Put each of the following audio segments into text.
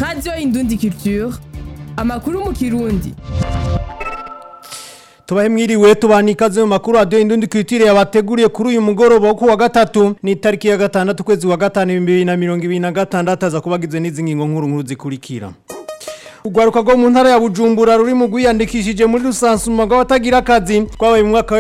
radiyo indundi culture amakuru mu kirundi tubahe mwiriwe tubana ikaze mu makuru radiyo indundi kwitire yabateguriye kuri uyu mugoroba wo ku wa gatatu ni itariki ya gatandatu ukwezi wa gatanu ibihumbi bibiri na mirongo ibiri na gatandatu aza kubagizwe n'izi ngingo nkuru nkuru zikurikira Ugwaruka rwo mu ntara ya Bujumbura ruri mu gwiyandikishije muri rusansuma rw'abatagira akazi twabaye mu mwaka wa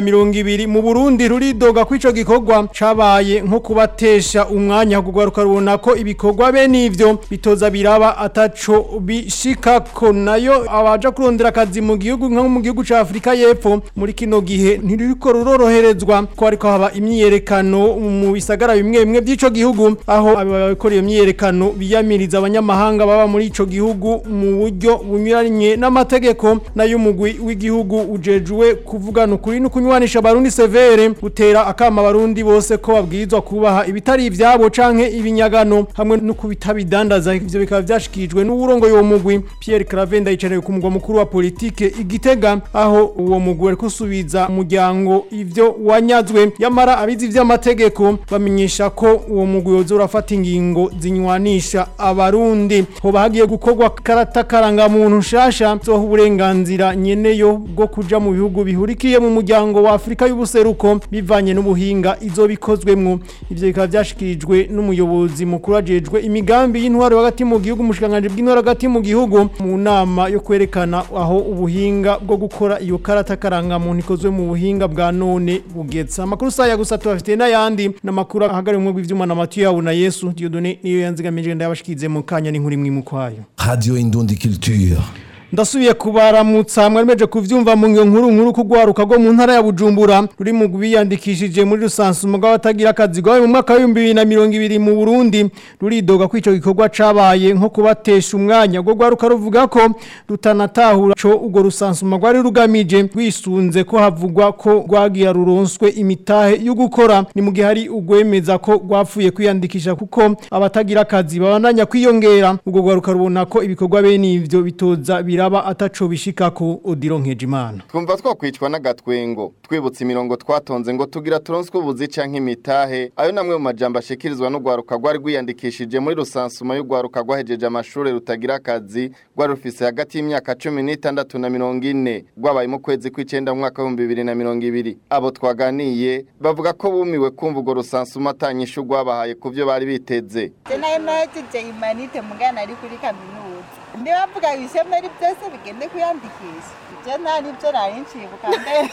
2020 mu Burundi ruridoga kwico gikorwa cabaye nko kubatesha umwanya kugwaruka rubona ko ibikorwa bene ivyo bitoza biraba ataco bishikako nayo abaja kurondera akazi mu gihugu nko mu gihugu ca Afrika y'Epfo muri kino gihe ntiriko ruroroherezwa ko ariko haba imyiyerekano mu bisagara bimwe bimwe by'ico gihugu aho abakora iyo myiyerekano biyamiriza abanyamahanga baba muri ico gihugu mu buryo bunyuranye n'amategeko nayo umugwi w'igihugu ujejwe kuvugana ukuri no kunywanisha abarundi severe utera akama abarundi bose ko babwirizwa kubaha ibitari ivyabo canke ibinyagano hamwe no kubitabidandaza ivyo bikaba vyashikijwe n'uburongo y'uwo mugwi Pierre Cravenda yicaye ku mugwa mukuru wa politike igitega aho uwo mugwi ari kusubiza umuryango ivyo wanyazwe yamara abizi vy'amategeko bamenyesha ko uwo mugwi woza urafata ingingo zinywanisha abarundi hoba hagiye gukorwa karata karanga muntu nshasha zoha uburenganzira nyeneyo bwo kuja mu bihugu bihurikiye mu muryango wa Afrika y'ubuseruko bivanye n'ubuhinga izo bikozwemwo ivyo bikaba vyashikirijwe n'umuyobozi mukuru ajejwe imigambi y'intwaro hagati mu gihugu mushikanganje bw'intwaro hagati mu gihugu mu nama yo kwerekana aho ubuhinga bwo gukora iyo karata karanga muntu ikozwe mu buhinga bwa none bugetse amakuru saya gusa tubafite n'ayandi n'amakuru ahagari mu bw'ivyuma na Mathieu yabu na Yesu Dieudonné niyo yanzigamije ndabashikize mu kanya n'inkuru imwe mu kwayo Radio Indundi Culture. ndasubiye kubaramutsa mwemeje kuvyumva mu ngiyo nkuru nkuru kugwaruka go mu ntara ya Bujumbura ruri mu biyandikishije muri rusansuma bw'abatagira akazi gwawe mu mwaka wa 2020 mu Burundi ruridoga kwico gikorwa cabaye nko kubatesha umwanya go gwaruka ruvuga ko rutanatahura co ugo rusansuma gwari rugamije rwisunze ko havugwa ko gwagira ruronswe imitahe yo gukora ni mu gihe hari ugwemeza ko gwapfuye kwiyandikisha kuko abatagira akazi babandanya kwiyongera ugo gwaruka rubona ko ibikorwa bene ivyo bitoza biraba ataco bishikako Odilo Nkejimana twumva twakwicwa n'agatwengo twibutse imirongo twatonze ngo tugira turonswe ubuzi canke imitahe ayo namwe mu majambo ashikirizwa n'ugwaruka rwari rwiyandikishije muri rusansuma y'ugwaruka rwahejeje amashure rutagira akazi rwari rufise hagati y'imyaka cumi n'itandatu na mirongo ine rwabaye mu kwezi kw'icenda mu mwaka w'ibihumbi bibiri na mirongo ibiri abo twaganiye bavuga ko bumiwe kumva urwo rusansuma atanyishu rwabahaye ku vyo bari biteze nayo nahejeje imanite mugana ari kuri kaminuza ndibavuga ibishemeri byose bigende kwiyandikisha ibyo nta nibyo nari nshibuka mbere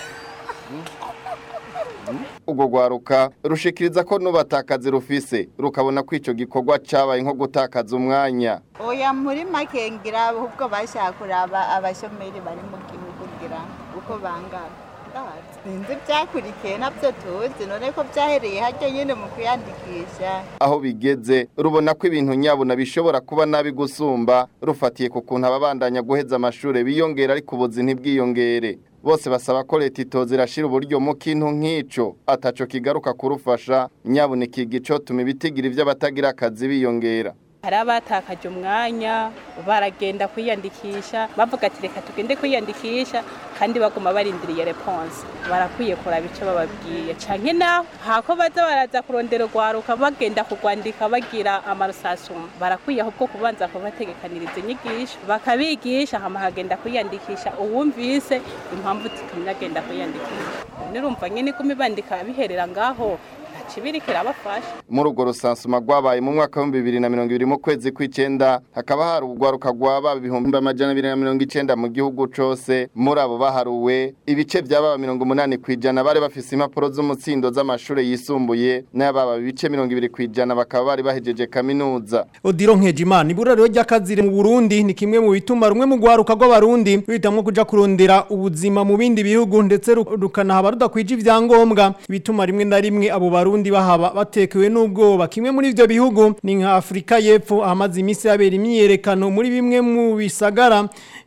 ubwo rwaruka rushikiriza ko nubatakazi rufise rukabona ko ico gikorwa cabaye nko gutakaza umwanya oya muri make ngira ahubwo bashaka kuraba abashomeri bari mu gihugu ngira uko bangana sinzi byakurikiye nabyo tuzi none ko byahereye hajya nyine mu kwiyandikisha aho bigeze rubona ko ibintu nyabuna bishobora kuba nabi gusumba rufatiye ku kuntu ababandanya guheza amashuri biyongera ariko ubuzi ntibwiyongere bose basaba ko leta itoza irashira uburyo mu kintu nk'ico ataco kigaruka kurufasha nyabuna ikiga icotuma ibitigira ivy'abatagira akazi biyongera hari abatakaje umwanya baragenda kwiyandikisha bavuga ati reka tugende kwiyandikisha kandi baguma barindiriye reponse barakwiye kuraba icyo bababwiye canke naho hako baza baraza kurondera urwaruka bagenda kugwandika bagira amarusasuma barakwiye ahubwo kubanza kubategekaniriza inyigisho bakabigisha hama hagenda kwiyandikisha uwumvise impamvu zitumye agenda kwiyandikisha nirumva nyene iguma ibandika biherera ngaho kibirikira abafasha muri urwo rusansuma rwabaye mu mwaka w'ibihumbi bibiri na mirongo ibiri mu kwezi kw'icenda hakaba hari urwaruka rwaba ibihumbi amajana abiri na mirongo icenda mu gihugu cose muri abo baharuwe ibice vy'ababa mirongo umunani kw'ijana bari bafise impapuro z'umutsindo z'amashure yisumbuye n'ababa ibice mirongo ibiri kw'ijana bakaba bari bahejeje kaminuza Odilo Nkejimana ibura rero ry'akazi mu Burundi ni kimwe mu bituma rumwe mu gwaruka rw'abarundi bitamwe kuja kurondera ubuzima mu bindi bihugu ndetse rukanahaba rudakwije ivyangombwa bituma rimwe na rimwe abo barundi bahaba batekewe n'ubwoba kimwe muri ivyo bihugu ni nka Afrika y'Epfo ahamaze imisi yabera imyiyerekano muri bimwe mu bisagara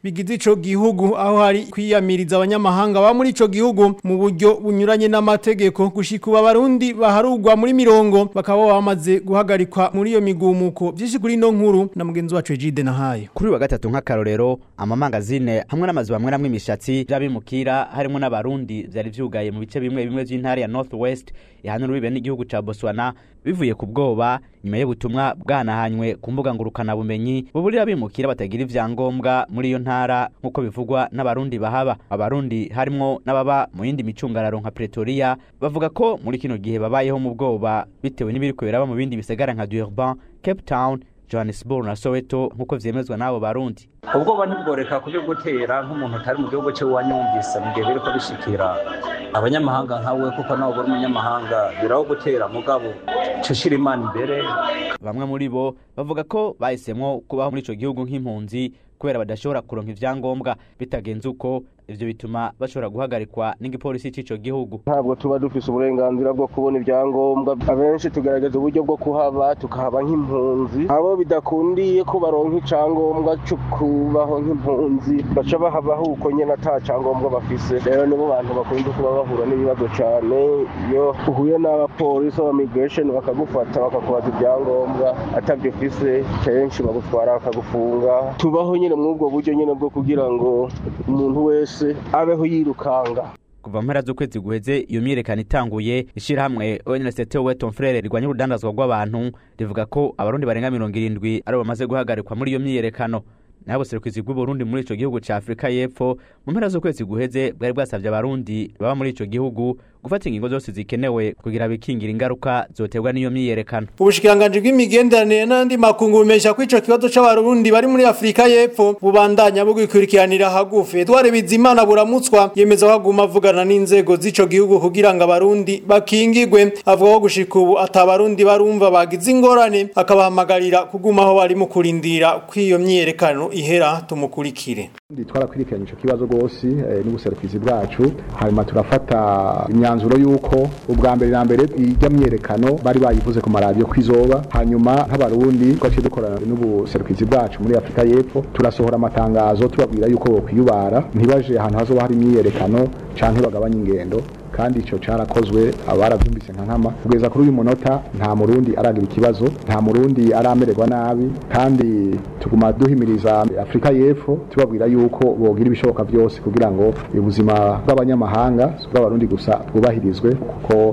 bigize ico gihugu aho hari kwiyamiriza abanyamahanga ba muri ico gihugu mu buryo bunyuranye n'amategeko gushika ubu abarundi baharugwa muri mirongo bakaba bamaze guhagarikwa muri iyo migumuko byinshi kuri ino nkuru na mugenzi wacu Egide Nahayo kuri wa gatatu nk'akarorero amamangazine hamwe n'amazu bamwe namwe imishatsi by'abimukira harimo n'abarundi byari vyugaye mu bice bimwe bimwe by'intara ya North West ihanura bibe n'igihugu ca Botswana bivuye ku bwoba nyuma y'ubutumwa bwanahanywe ku mbuga ngurukana bumenyi buburira abimukira batagira ivyangombwa muri iyo ntara nk'uko bivugwa n'abarundi bahaba abarundi harimwo n'ababa mu yindi micungararo nka Pretoria bavuga ko muri kino gihe babayeho mu bwoba bitewe n'ibiriko biraba mu bindi bisagara nka Durban Cape Town Johannesburg na Soweto nk'uko vyemezwa n'abo barundi ubwoba ntibworeka kubigutera nk'umuntu utari mu gihugu cyo wanyumvise mu gihe biriko bishikira abanyamahanga nkawe kuko nawe uri umunyamahanga biraho gutera mugabo cushira imana imbere bamwe muri bo bavuga ko bahisemwo kubaho muri ico gihugu nk'impunzi kubera badashobora kuronka ivyangombwa bitagenze uko ivyo bituma bashobora guhagarikwa n'igipolisi c'ico gihugu ntabwo tuba dufise uburenganzira bwo kubona ibyangombwa abenshi tugerageza uburyo bwo kuhaba tukahaba nk'impunzi abo bidakundiye ko baronka icangombwa cyo kubaho nk'impunzi baca bahabaho uko nyene ata cangombwa bafise rero nibo bantu bakunda kuba bahura n'ibibazo cane iyo uhuye n'abapolisi ba migration bakagufata bakakubaza ibyangombwa atavyo ufise kenshi bagutwara bakagufunga tubaho nyene mw'ubwo buryo nyene bwo kugira ngo umuntu wese abeho yirukanga kuva mpera z'ukwezi guheze iyo myiyerekano itanguye ishirahamwe ONLCT Weton Frere rigwanya urudandazwa rw'abantu rivuga ko abarundi barenga mirongo irindwi aribo bamaze guhagarikwa muri iyo myiyerekano naho ubuserukizi bw'uburundi muri ico gihugu ca afurika y'epfo mu mpera z'ukwezi guheze bwari bwasavye abarundi baba muri ico gihugu gufata ingingo zose zikenewe kugira bikingira ingaruka zoterwa n'iyo myiyerekano Ubushikiranganji bw'imigenderanire n'andi makungu bumesha ko ico kibazo c'abarundi bari muri Afrika y'Epfo bubandanya bugikurikiranira hagufi. Edouard Bizimana buramutswa yemeza ko aguma avugana n'inzego z'ico gihugu kugira ngo abarundi bakingigwe avuga ko gushika ubu atabarundi barumva bagize ingorane akabahamagarira kugumaho bari mu kurindira kw'iyo myiyerekano ihera tumukurikire. twarakurikiranye ico kibazo rwose eh, n'ubuserukizi bwacu hanyuma turafata imyanzuro y'uko ubwa mbere na mbere ijya myerekano bari bayivuze ku maradiyo ko izoba hanyuma nk'abarundi twaciye dukorana n'ubuserukizi bwacu muri afurika y'epfo turasohora amatangazo tubabwira yuko bokwiyubara ntibaje ahantu hazoba hari imyiyerekano canke bagabanye ingendo kandi ico carakozwe abaravyumvise nka nkama kugeza kuri uyu munota nta murundi aragira ikibazo nta murundi aramererwa nabi kandi tuguma duhimiriza afurika y'epfo tubabwira yuko bogira ibishoboka vyose kugira ngo ubuzima bw'abanyamahanga si ubw'abarundi gusa bwubahirizwe kuko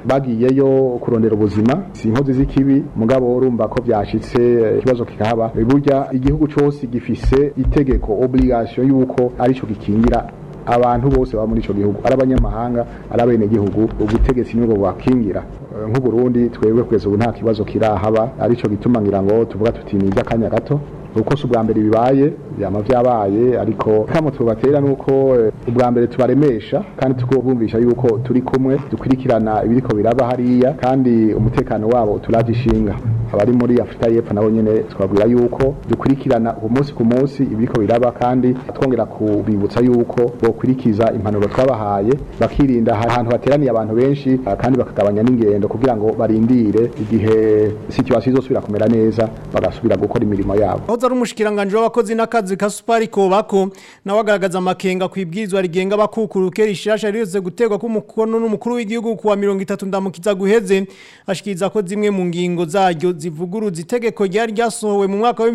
bagiyeyo kurondera ubuzima si inkozi z'ikibi mugabo urumva ko byashitse eh, ikibazo kikahaba burya igihugu cose gifise itegeko obligation yuko arico gikingira abantu bose baba muri ico gihugu ari abanyamahanga ari abenegihugu ubutegetsi nibwo bubakingira Eh, nk'uburundi twebwe kugeza ubu nta kibazo kirahaba arico gituma ngira ngo tuvuga tuti ni iby'akanya gato uko si ubwa mbere bibaye byama vyabaye ariko kamo tubatera nuko eh, ubwa mbere tubaremesha kandi tukubumvisha yuko turi kumwe dukurikirana ibiriko biraba hariya kandi umutekano wabo turaje ishinga abari muri Afrika y'Epfo nabo nyene twabwira yuko dukurikirana ku munsi ku munsi ibiriko biraba kandi twongera kubibutsa yuko bokurikiza impanuro twabahaye bakirinda ahantu hateraniye abantu benshi ah, kandi bakagabanya n'ingendo kugira ngo barindire igihe situation izosubira kumera neza bagasubira gukora imirimo yabo Hoza ari umushikiranganje w'abakozi n'akazi ka Supari Kobako nawe agaragaza amakenga kwibwirizwa rigenga abakukuruke rishasha rize gutegwa ku mukono n'umukuru w'igihugu kuwa 30 ndamukiza guheze ashikiriza ko zimwe mu ngingo zaryo zivuguruza itegeko ryari ryasohowe mu mwaka wa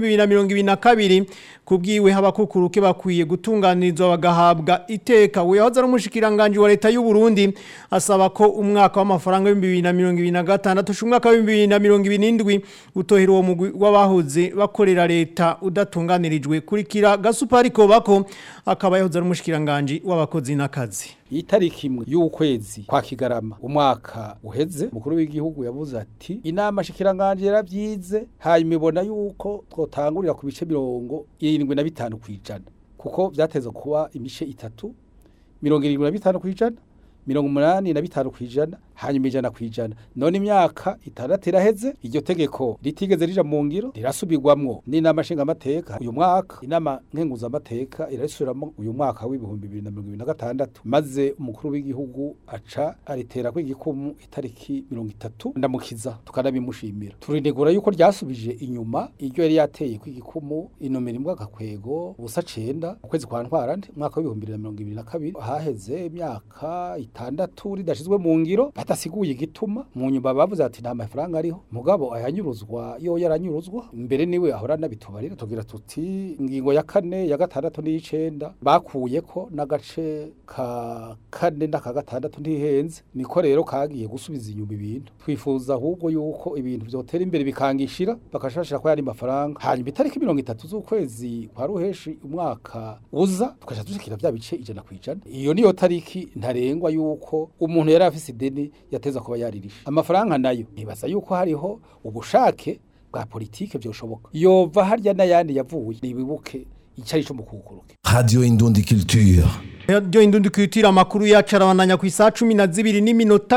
2022 kubwiwe abakukuruke bakwiye gutunganirizwa bagahabwa iteka we hoza ari umushikiranganje wa leta y'u Burundi asaba ko umwaka w'amafaranga wa 2026 umwaka wa 2027 utohera uwo mugwi w'abahoze bakorera leta udatunganirijwe kurikira gasupari kobako akaba yahoze ari umushikiranganje w'abakozi n'akazi itariki imwe y'ukwezi kwa kigarama umwaka uheze umukuru w'igihugu yavuze ati inama shikiranganje yaravyize hanyuma ibona yuko twotangurira ku bice mirongo irindwi na bitanu kw'ijana kuko vyateze kuba imice itatu mirongo irindwi na bitanu kw'ijana mirongo umunani na bitanu kw'ijana hanyuma ijana ku ijana none imyaka itandatu iraheze iryo tegeko ritigeze rija mu ngiro rirasubirwamwo n'inama nshingamateka uyu mwaka inama nkenguzamateka irarisubiramo uyu mwaka w'ibihumbi bibiri na mirongo ibiri na gatandatu maze umukuru w'igihugu aca aritera kw'igikumu itariki mirongo itatu ndamukiza tukanabimushimira turinegura yuko ryasubije inyuma iryo yari yateye kw'igikumu inomero imbwa gakwego ubusa cenda ukwezi kwa ntwarante umwaka w'ibihumbi bibiri na mirongo ibiri na kabiri haheze imyaka itandatu ridashizwe mu ngiro batasiguye igituma mu nyuma bavuze ati nta mafaranga ariho mugabo ayanyuruzwa yo yaranyuruzwa mbere niwe ahora nabitubarira tugira tuti ingingo ya kane ya gatandatu n'iyicenda bakuyeko n'agace ka kane n'aka gatandatu ntihenze niko rero kagiye gusubiza inyuma ibintu twifuza ahubwo yuko ibintu vyotera imbere bikangishira bakashashira ko yari mafaranga hanyuma itariki mirongo itatu z'ukwezi kwa ruheshi umwaka uza tukaja dushikira vya bice ijana kwijana iyo niyo tariki ntarengwa yuko umuntu yari afise ideni yateza kuba yaririsha amafaranga nayo nibaza yuko hariho ubushake bwa politike byoshoboka yova harya n'ayandi yavuye nibibuke icari co mu kuguruke Radio Indundi Culture. Radio Indundi Culture amakuru yacu arabandanya ku isaa 12 n'iminota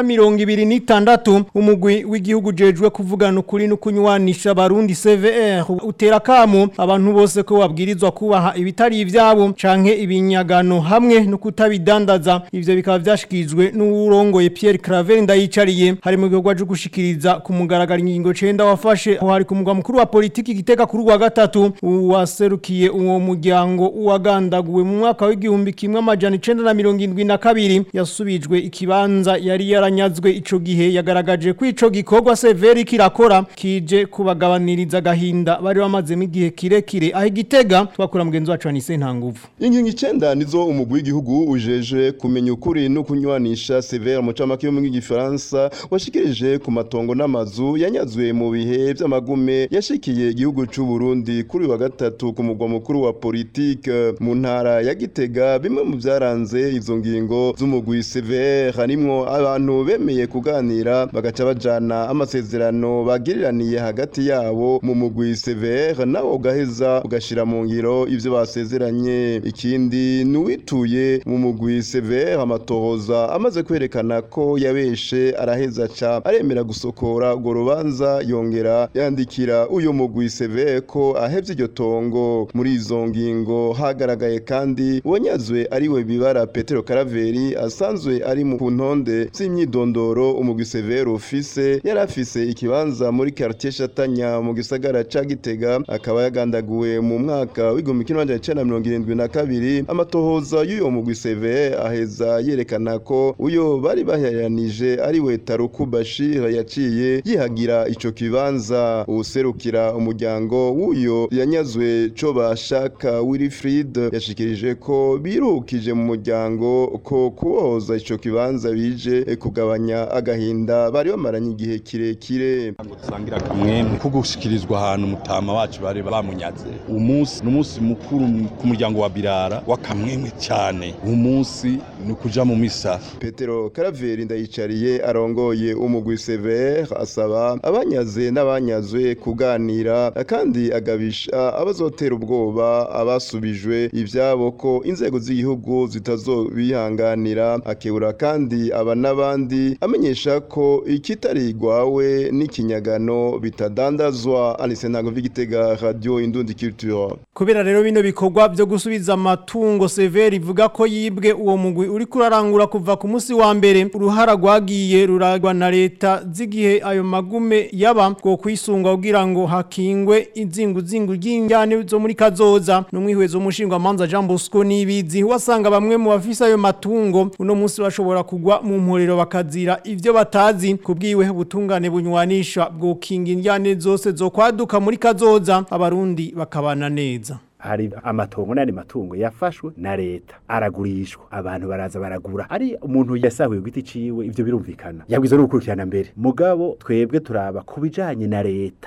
26 umugwi w'igihugu jejwe kuvugana ukuri no kunywanisha abarundi CVR utera kamo abantu bose ko babwirizwa kubaha ibitari ivyabo canke ibinyagano hamwe no kutabidandaza ivyo bikaba vyashikizwe n'urongoye Pierre Claver ndayicariye hari mu gikorwa cyo gushikiriza ku mugaragaro ingingo 9 wafashe aho hari ku mugwa mukuru wa politiki giteka kuri wa gatatu waserukiye uwo muryango uwagandaguwe mu mwaka w'igihumbi kimwe amajana icenda na mirongo indwi na kabiri yasubijwe ikibanza yari yaranyazwe ico gihe yagaragaje ko ico gikorwa severi kirakora kije kubagabaniriza agahinda bari bamazemo igihe kirekire aho igitega twakura mugenzi wacu Anise Ntanguvu ingingo icenda nizo umugwi w'igihugu ujeje kumenya ukuri no kunywanisha severe mu camake yo mu gifaransa washikirije ku matongo n'amazu yanyazwe mu bihe vy'amagume yashikiye igihugu c'u Burundi kuri wa gatatu ku mugwa mukuru wa politike mu ntara ya Gitega bimwe mu vyaranze izo ngingo z'umugwi severe harimwo abantu bemeye kuganira bagaca bajana amasezerano bagiriraniye hagati yabo mu mugwi severe nawo ugaheza ugashira mu ngiro ivyo basezeranye ikindi nuwituye mu mugwi severe amatohoza amaze kwerekana ko yabeshe araheza ca aremera gusokora urwo rubanza yongera yandikira uyu mugwi severe ko ahevye iryo tongo muri izo ngingo hagaragaye kandi uwanyazwe ariwe bibara Petero Karaveri asanzwe ari mu ntonde z'imyidondoro umugwi severe ufise yari afise ikibanza muri quartier Shatanya mu gisagara ca Gitega akaba yagandaguwe mu mwaka w'igihumbi kimwe amajana icenda na mirongo irindwi na kabiri amatohoza y'uyo mugwi severe aheza yerekana ko uyo bari baheranije ariwe Taruku Bashir yaciye yihagira ico kibanza userukira umuryango w'uyo yanyazwe co bashaka Wilfried yashikirije ko birukije mu muryango ko kubohoza ico kibanza bije kugabanya agahinda bari bamaranye igihe kirekire dusangira kamwemwe ko gushikirizwa ahantu mutama wacu bari bamunyaze umunsi ni umunsi mukuru ku muryango wa birara w'akamwemwe cyane uwo munsi ni ukuja mu misa Petero Karaveri ndayicariye arongoye umugwi Sever asaba abanyaze n'abanyazwe kuganira kandi agabisha abazotera ubwoba abasubijwe ivyabo ko inzego z'igihugu zitazobihanganira akebura kandi aba n'abandi amenyesha ko ikitarigwawe n'ikinyagano bitadandazwa Anise ntago vigitega radio Indundi Culture kubera rero bino bikorwa byo gusubiza amatungo severi ivuga ko yibwe uwo mugwi uri kurarangura kuva ku munsi wa mbere uruhara rwagiye ruragwa na leta z'igihe ayo magume yaba bwo kwisunga kugira ngo hakingwe inzingu zingu ry'injyane zo muri kazoza n'umwihwezo w'umushinga manza Jean Bosco nibizi wasanga bamwe mu bafise ayo matungo uno munsi bashobora kugwa mu mporero bakazira ivyo batazi kubwiwe butungane bunywanisha bwo kinga injyane zose zo kwaduka muri kazoza abarundi bakabana neza hari amatongo n'andi matungo yafashwe na leta aragurishwa abantu baraza baragura ari umuntu yasahuye giti ciwe ivyo birumvikana yabwizo no gukurikirana mbere mugabo twebwe turaba kubijanye na leta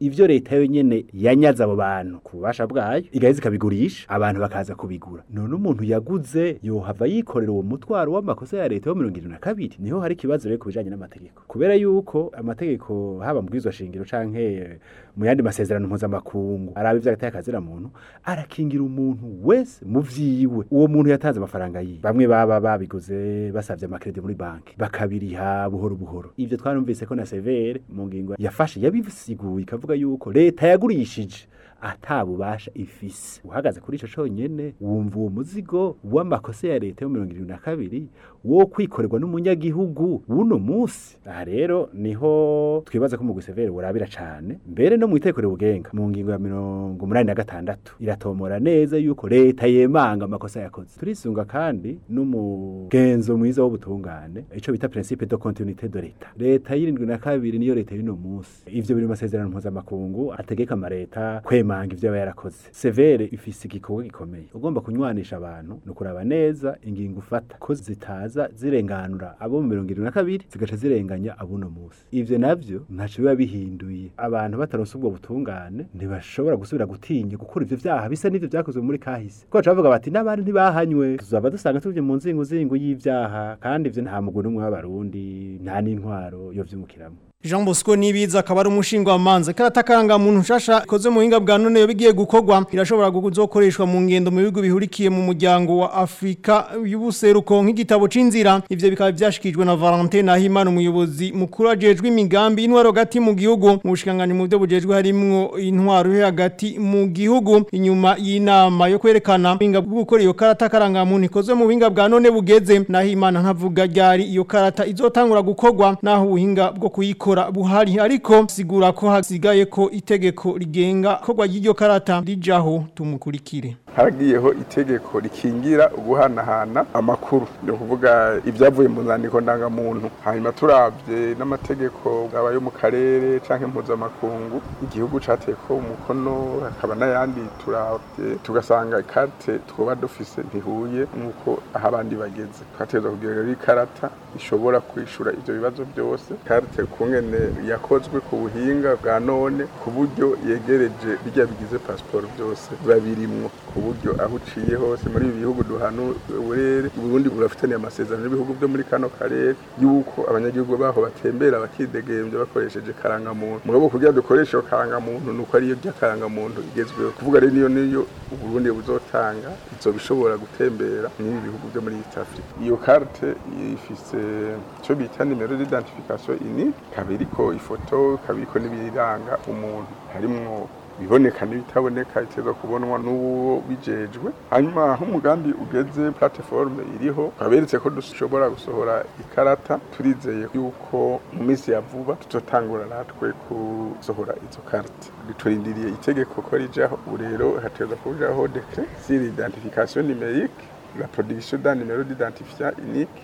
ivyo leta yo nyene yanyaza abo bantu ku bubasha bwayo igaheza ikabigurisha abantu bakaza kubigura none umuntu yaguze yohava yikorera uwo mutwaro w'amakosa ya leta yo mirongo irindwi na kabiri niho hari ikibazo rero ku bijanye n'amategeko kubera yuko amategeko haba mu bwizwa shingiro canke mu yandi masezerano mpuzamakungu araba ivy'agateka kazira muntu arakingira umuntu wese mu vyiwe uwo muntu yatanze amafaranga yiwe bamwe baba babiguze basavye amakredi muri banki bakabiriha buhoro buhoro ivyo twarumvise ko na severe mu ngingo yafashe yabisiguye ikavuga yuko leta yagurishije atabubasha ifise uhagaze kuri ico conyene wumva uwo muzigo w'amakosa ya leta yo mirongo irindwi na kabiri wo kwikorerwa n'umunyagihugu w'uno musi aha rero niho twibaza ko mu gusevere burabira cane mbere no mu itekero bugenga mu ngingo ya mirongo umunani na gatandatu iratomora neza yuko leta yemanga amakosa yakoze turisunga kandi n'umugenzo mwiza w'ubutungane ico bita principe de continuité de leta leta y'irindwi na kabiri niyo leta y'uno musi ivyo biri mu masezerano mpuzamakungu ategeka amareta kwemanga ivyo aba yarakoze severe ifise igikorwa gikomeye ugomba kunywanisha abantu ni ukuraba neza ingingo ufata ko zitaza zirenganura abo mu mirongo irindwi na kabiri zigaca zirenganya abuno musi ivyo navyo ntaco biba bihinduye abantu bataronse ubwo butungane ntibashobora gusubira gutinya gukora ivyo vyaha bisa n'ivyo vyakozwe muri kahise ko baca bavuga bati n'abandi ntibahanywe tuzaba dusanga tuvye mu nzinguzingu y'ivyaha kandi ivyo nta mugwi n'umwe w'abarundi nta n'intwaro yovyimukiramo Jean Bosco nibiza akaba ari umushinga wa manze karata karanga muntu nshasha ikoze mu hinga bwa none yo bigiye gukorwa irashobora kuzokoreshwa mu ngendo mu bihugu bihurikiye mu muryango wa Afrika y'ubuseruko nk'igitabo c'inzira ivyo bikaba byashikijwe na Valentin Nahimana umuyobozi mukuru ajejwe imigambi intwaro hagati mu gihugu mu bushikangani mu byo bujejwe harimwo intwaro yo hagati mu gihugu inyuma y'inama yo kwerekana hinga bwo gukora iyo karata karanga muntu ikoze mu hinga bwa none bugeze Nahimana ntavuga ryari iyo karata izotangura gukorwa naho ubuhinga bwo kuyikora gukora buhari ariko sigura ko hasigaye ko itegeko rigenga korwa y'iryo karata rijaho tumukurikire haragiyeho itegeko rikingira uguhanahana amakuru ni ukuvuga ibyavuye mu nzandiko ndangamuntu hanyuma turabye n'amategeko aba yo mu karere cyangwa impuzamakungu igihugu cyateko umukono hakaba n'ayandi turabye tugasanga ikarite twaba dufise ntihuye nk'uko aho abandi bageze twategereza kugira rero ikarata ishobora kwishura ibyo bibazo byose ikarite kungene yakozwe ku buhinga bwa none ku buryo yegereje bijya bigize pasiporo byose biba birimwo ku buryo aho uciye hose muri ibi bihugu duhana uburere uburundi burafitaniye amasezerano n'ibihugu byo muri kano karere y'uko abanyagihugu baho batembera bakidegembya bakoresheje karangamuntu mugabo kugira dukoreshe iyo karangamuntu ni uko ariyo ry'akarangamuntu igezweho kuvuga rero niyo niyo uburundi buzotanga izoba ishobora gutembera n'ibi bihugu byo muri east africa iyo karte ifise icyo bita nimero d'identification ini kabiri ko ifoto kabiko n'ibiranga umuntu harimwo biboneka n'ibitaboneka biteza kubonwa n'uwo bijejwe hanyuma aho umugambi ugeze platiforme iriho twaberetse ko dushobora gusohora ikarata turizeye yuko mu minsi ya vuba tutotangura natwe gusohora izo karate turindiriye itegeko ko rijaho ubu rero hateza kujaho dekre sur identification numérique la production d'un numéro d'identifiant unique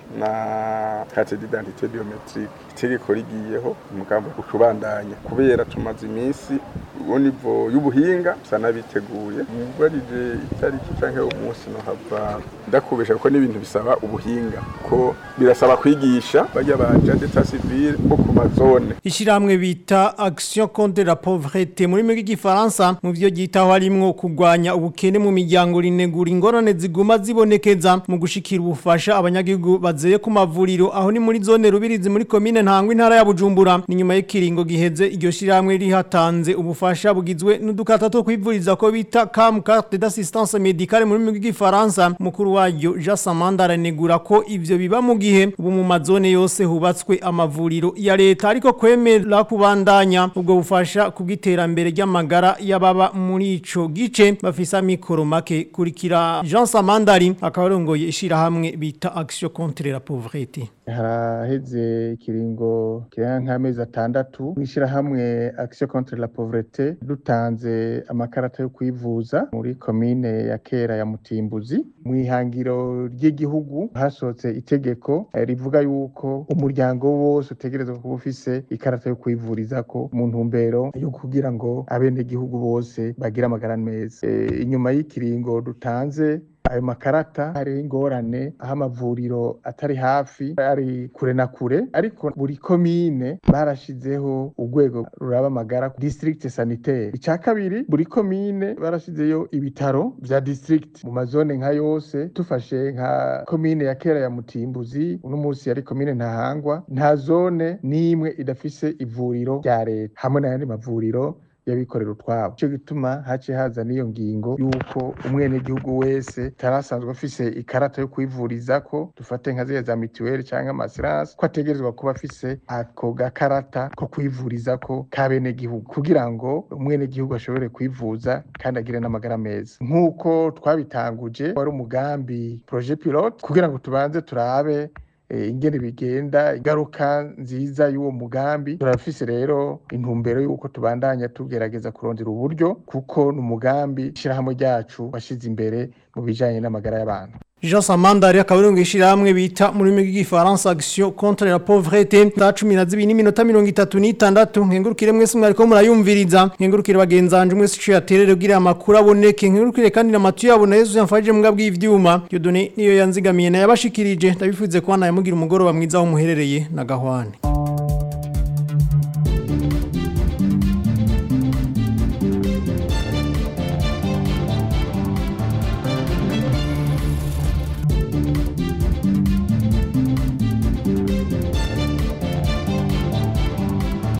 na carte d'identité biométrique itegeko rigiyeho umugambi ukubandanya kubera tumaze iminsi uwo nivo y'ubuhinga bisa n'abiteguye mubarije itariki canke umunsi no hava ndakubesha kuko n'ibintu bisaba ubuhinga ko birasaba kwigisha bajya baja d'état civil bo ku mazone Ishiramwe bita Action contre la pauvreté muri migi gifaransa mu byo gitaho harimwo kugwanya ubukene mu miryango rinegura ingorane ziguma zibonekeza mu gushikira ubufasha abanyagihugu bazeye ku mavuriro aho ni muri zone rubirizi muri commune ntangwa intara ya Bujumbura ni nyuma y'ikiringo giheze iryo shiramwe rihatanze ubufasha bugizwe n'udukata two kwivuriza ko bita CAM carte d'assistance médicale muri migi gifaransa mukuru waryo Jean Samanda aranegura ko ivyo biba mu gihe ubu mu mazone yose hubatswe amavuriro ya leta ariko kwemera kubandanya ubwo bufasha kubwiterambere ry'amagara y'ababa muri ico gice bafise amikoro make kurikira Jean Samandari akabarongoye ishirahamwe bita Action contre la pauvreté haraheze ikiringo kirenga nk'amezi atandatu mw'ishirahamwe Action contre la pauvreté dutanze amakarata yo kwivuza muri komine ya kera ya Mutimbuzi mw'ihangiro ry'igihugu hasohotse itegeko eh, rivuga yuko umuryango wose utegerezwa kuba ufise ikarata yo kwivurizako mu ntumbero yo kugira ngo abenegihugu bose bagire amagara meza Eh, inyuma y'ikiringo dutanze ayo makarata hariho ingorane aho amavuriro atari hafi ari kure na kure ariko buri komine barashizeho urwego ruraba amagara district sanitaire icya kabiri buri komine barashizeyo ibitaro vya district mu mazone nka yose tufashe nka komine ya kera ya mutimbuzi uno munsi yari komine ntahangwa nta zone n'imwe idafise ivuriro rya leta hamwe n'ayandi mavuriro y'abikorera utwabo cyo gituma haciye haza n'iyo ngingo y'uko umwenegihugu wese tarasanzwe afise ikarata yo kwivurizako dufate nka ziriya za mituweli cyangwa amasiransi ko ategerezwa kuba afise ako gakarata ko kwivurizako k'abenegihugu kugira ngo umwenegihugu ashobore kwivuza kandi agire n'amagara meza nk'uko twabitanguje wari umugambi projet pilote kugira ngo tubanze turabe ingene bigenda ingaruka nziza y'uwo mugambi turafise rero intumbero y'uko tubandanya tugerageza kurondera uburyo kuko ni umugambi ishyirahamwe ryacu washyize imbere mu bijyanye n'amagara y'abantu Jean Samandari akaburungu ishirahamwe bita muri rurimi rw'igifaransa action contre la pauvreté za 12 n'iminota 36 nkengurukire mwese mwariko murayumviriza nkengurukire bagenzanje mwese cyo yaterere kugira amakuru aboneke nkengurukire kandi na matu yabo na Yesu yamfaje mu bwabwi ivyuma Dieudonné niyo yanzigamiye na yabashikirije ndabifuze kwa naye mugira umugoroba mwiza wo muherereye na gahwane